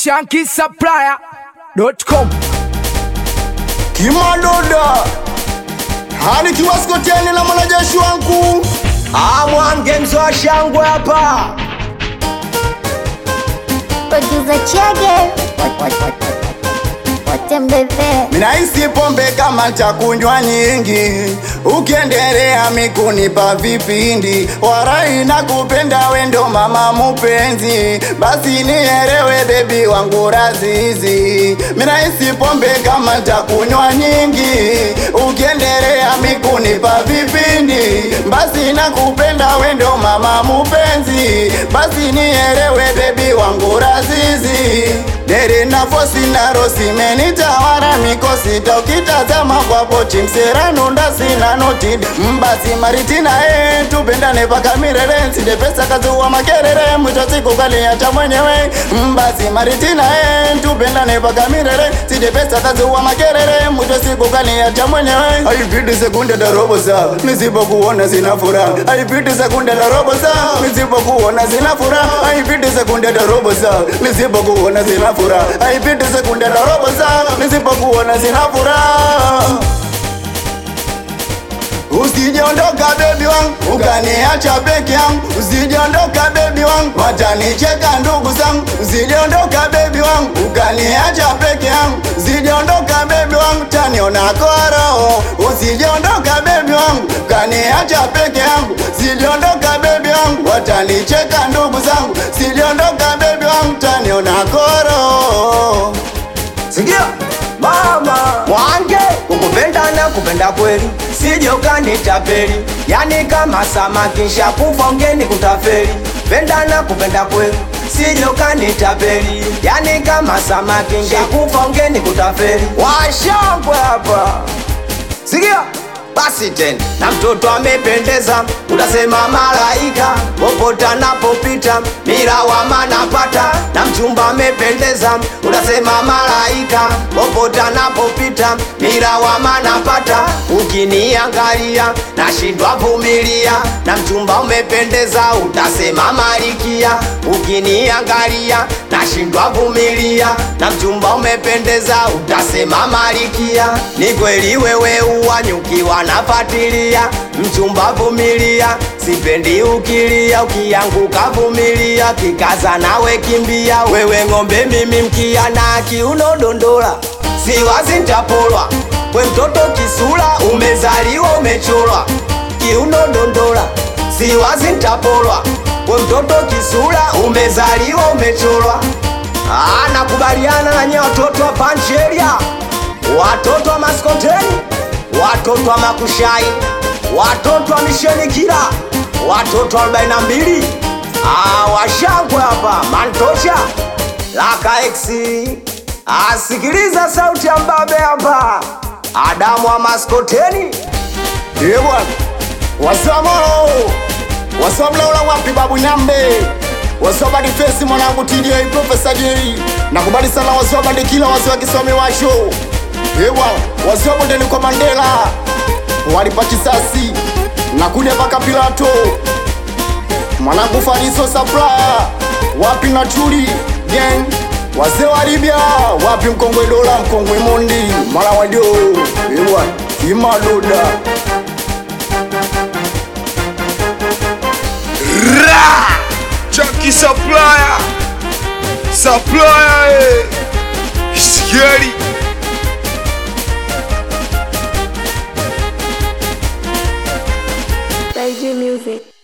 shankisupplier.com Kimadoda hani kiwaskoteni na mwanajeshi wangu amwange mzoa shangwe hapa Producer Chege What- what- what- what- Watembeze minahisi pombe kama chakunywa nyingi ukiendelea mikunipa vipindi warai na kupenda wendo mama mupenzi basi nielewe bebi wangu razizi minahisi pombe kama chakunywa nyingi ukiendelea mikunipa vipindi basi nakupenda wendo mama mupenzi basi nielewe bebi wangu razizi dere na fosi na rosi menitawara mikosi taukitazama kwapo chimserano ndasina noti mbasi maritina e tupendane paka mirere nsinde pesa kazuwa makerere mwisho siku kaliacha mwenyewe mbasi maritina e tupendane paka mirere sinde pesa kazuwa makerere mwisho siku kaliacha mwenyewe haipiti sekunde da robo saa nisipokuona sina furaha haipiti sekunde da robo saa nisipokuona sina furaha haipiti sekunde da robo saa nisipokuona sina furaha haipiti sekunde da robo saa nisipokuona sina furaha Usijondoka bebi wangu ukaniacha peke yangu, usijondoka bebi wangu watanicheka ndugu zangu, usijondoka bebi wangu ukaniacha peke yangu, usijondoka bebi wangu taniona koro, usijondoka bebi wangu ukaniacha peke yangu, usijondoka bebi wangu watanicheka ndugu zangu, usijondoka bebi wangu taniona koro. sikia mama mwange kukupenda na kupenda kweli sije ukanitapeli yani kama samaki shakufa ungeni kutafeli penda na kupenda kweli sije ukanitapeli yani kama samaki shakufa ungeni kutafeli washangwe hapa sikia basi tena na mtoto amependeza utasema malaika popote anapopita mirawama napata na mchumba amependeza utasema malaika popote anapopita mirawama napata ukiniangalia nashindwa vumilia na mchumba umependeza utasema malikia ukiniangalia nashindwa vumilia na mchumba umependeza utasema malikia ni kweli wewe uwanyukiwa nafatilia mchumba vumilia sipendi ukilia ukianguka vumilia kikaza nawe kimbia wewe ng'ombe mimi mkia na kiuno dondola siwazi ntapolwa we mtoto kisula umezaliwa umecholwa kiuno dondola siwazi ntapolwa we mtoto kisula umezaliwa umecholwa Ah, nakubaliana na nye watoto wa pancheria watoto wa maskoteni watoto wa makushai watoto wa misheni kila watoto wa 42 ah, washangwe hapa mantocha laka exi asikiliza sauti ya mbabe hapa adamu wa maskoteni Ye bwana, wasamolo wasamlaula wapi babu nyambe wasoba difesi mwanangu TDA Profesa J nakubali sana wasoba dikila wasi wakisomi washo Ye bwana, wasoba ndeni kwa Mandela walipa kisasi nakuja paka Pilato mwanangu Fariso Supplier wapi na Chuli gang wazee wa Libya wapi mkongwe dola mkongwe mondi mala wadio Ye bwana, imadoda Chunky supplier Supplier eh. Scary Music